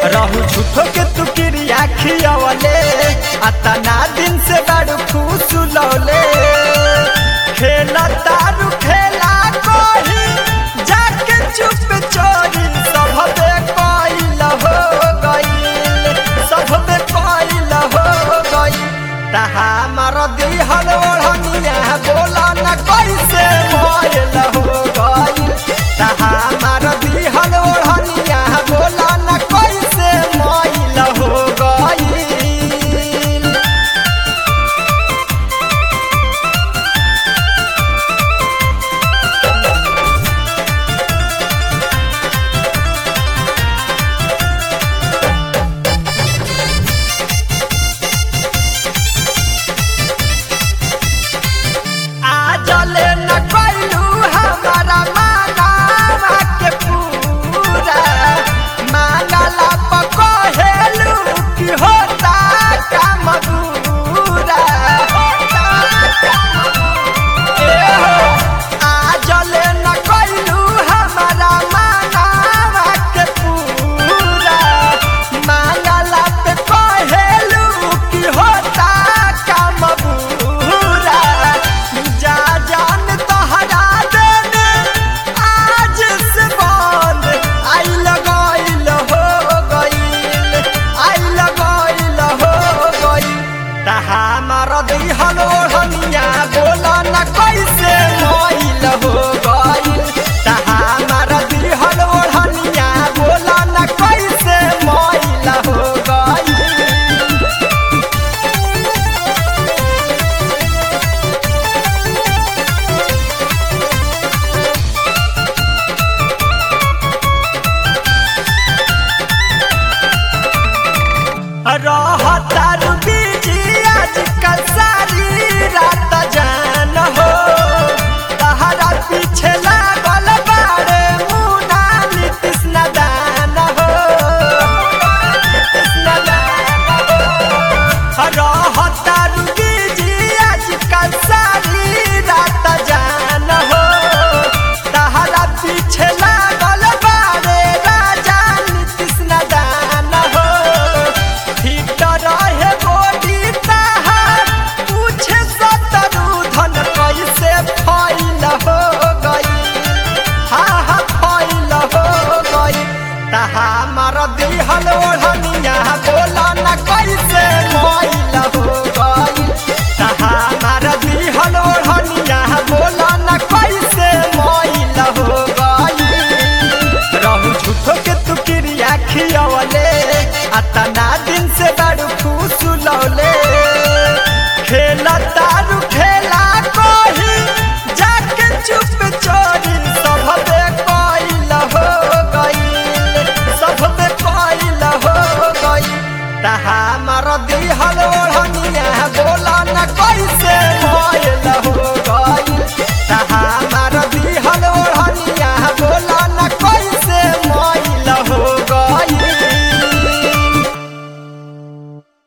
रहू झूठो के तू क्रिया खियवले अतना दिन से बड़ू खुश लौले खेला तारू खेला कोही जाके चुप चोरी सबे कोइल हो गईल सबे कोइल हो गईल तहा मार दिहल ओढ़निया बोला न कैसे मोइल हो गईल तहा मार दिहल ओढ़निया बोला न कैसे मोइल हो गईल आजले न कैलू हमारा मांगावा के पूरा मांगला पकहेलू कि होता काम पूरा आजले न कैलू हमारा मांगावा के पूरा मांगला पे कहेलू कि होता काम पूरा जा जान तोहरा देने आज से बंद आई लगाइल हो गईल आई लगाइल हो गईल तहा मार दिहल ओढ़निया बोला न कैसे मोइल हो गईल तहा मार दिहल ओढ़निया बोला न कैसे मोइल हो गईल रहता रुबी आजकल सारी रात जान हो तहरा पीछे लागल बारे मुना नीतीश नदान हो नीतीश नदान हो रहता रुबी आजकल सारी रात जान हो तहरा पीछे लागल बारे राजा नीतीश नदान हो ठीक रहे गोडी तहार पूछे सतरू धन कैसे फैल हो गई हा हा फैल हो गई तहा मार दिहल ओढ़निया बोला न कैसे मैल हो गई तहा मार दिहल ओढ़निया बोला न कैसे मैल हो गई रहू झूठो के तू क्रिया खियवले अतना दिन से